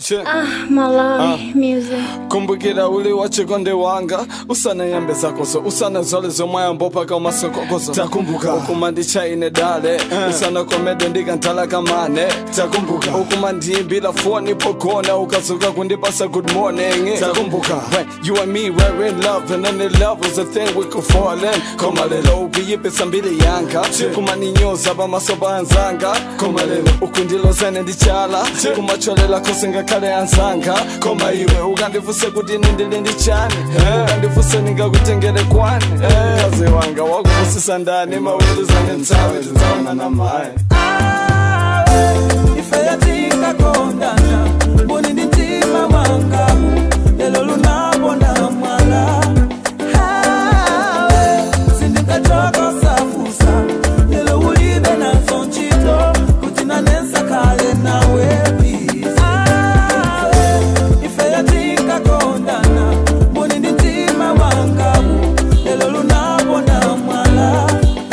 Che. Malawi music. kumbukira uli wachikonde wanga usanayambe zakozo usanazole zomwayambo paka umasokokozo takumbuka ukuma ndichaine dale usanakomede ndikantala kamane takumbuka ukuma ndiyimbila foni pogona ukazuka kundipasa good morning takumbuka when you and me were in love and then the love was a thing we could fall in koma lelo ukuyipisa mbili yanga kumaninyoza pamasoba anzanga koma lelo ukundilozene ndichala kumacholela kose ngakhale anzanga koma iwe ukandivuse kuti nindili ndichani ukandivuse ningakutengere kwani kazi wanga wakuvusisa ndani maweluzane ntsawe tidzaona na mayi ifeyatinga kondana mboni ndi mtima wanga lelo lunabona mwala hawe sindingachoka safusa lelo ulibe nazo ntchito kuti nanensa kale nawe bize ifeyatinga kondana mboni ndi mtima wanga lelo lunabona mwala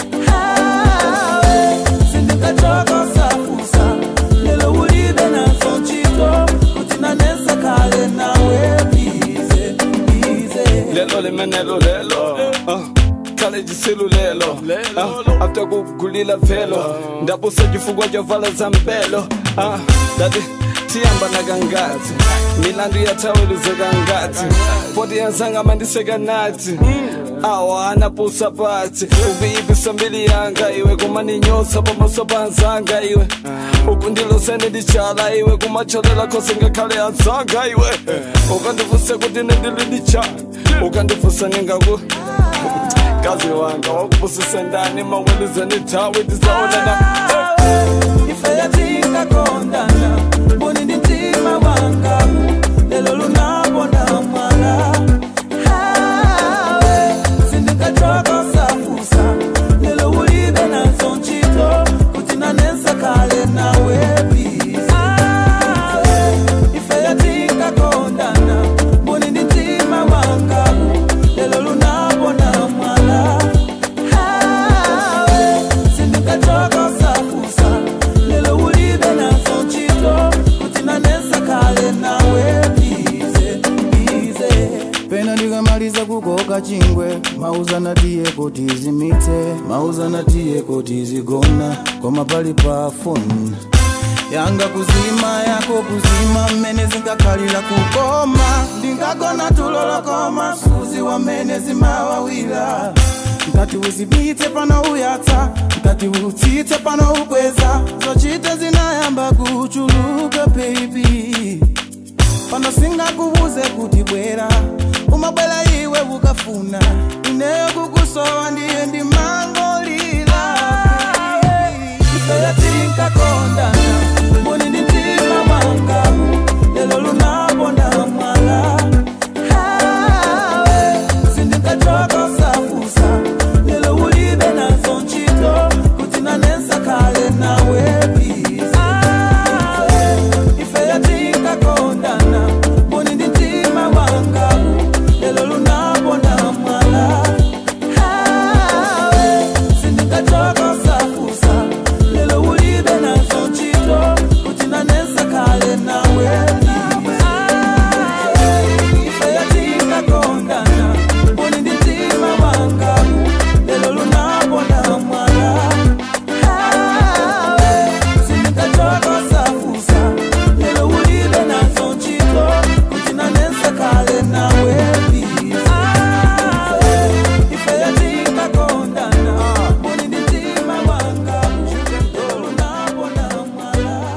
hawe sindingachoka safusa lelo ulibe nazo ntchito kuti nanensa kale nawe bize bize lelo limenelo lelo uh, kale jisilu lelo uh, after kugulila velo ndabusa chifukwa chovala za mpelo uh, dati tiyamba nakangazi milandu yataweluzeka ngati poti yanzanga mandiseka nati awa anapusa pati ukuyipisa mbili yanga iwe kumaninyosa pamaso panzanga iwe ukundilosene ndichala iwe kumacholela kose ngakhale anzanga iwe ukandivuse kuti nendili ndichani ukandivusa ningaku kazi wanga wakuvusise ndani maweluzeni tawe tizaonana ifeyatinga kondana mboni ndi mtima wanga lelo lunabona mwala hawe sindingachoka safusa lelo ulibe nazo ntchito kuti nanensa kale nawe bize ifeyatinga kondana mboni ndi mtima wanga lelo lunabona mwala hawe sindingachoka safusa lelo ulibe nazo ntchito kuti nanensa kale nawe bize bize pena ndikamaliza kukoka chingwe mauzana tiye kuti zimitse mauzana tiye kuti zigona koma pali pa foni yanga kuzima yako kuzima mmene zingakhalira kukoma ndingagona tulolokoma suzi wamene zimawawira ngati uzimitse pano uyatsa ngati utsitse pano ukweza zochita zinayamba kuchuluka baby pano singakubuze kuti bwera umabwera iwe ukafuna ineyo kukusowa ndiye ndimangolira ifeyatinga kondana mboni ndi mtima wanga lelo lunabona mwala hawe sindingachoka safusa lelo ulibe nazo ntchito kuti nanensa kale nawe bize ifeyatinga kondana mboni ndi mtima wanga lelo lunabona mwala hawe sindingachoka safusa lelo ulibe nazo ntchito kuti nanensa kale nawe ifeyatinga kondana mboni ndi mtima wanga lelo lunabona mwala hawe sindingachoka safusa lelo ulibe nazo ntchito kuti nanensa kale nawe bize ifeyatinga kondana mboni ndi mtima wanga lelo lunabona mwala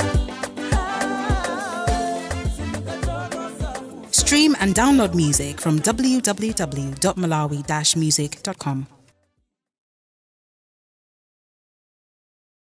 Stream and download music from www.malawi-music.com.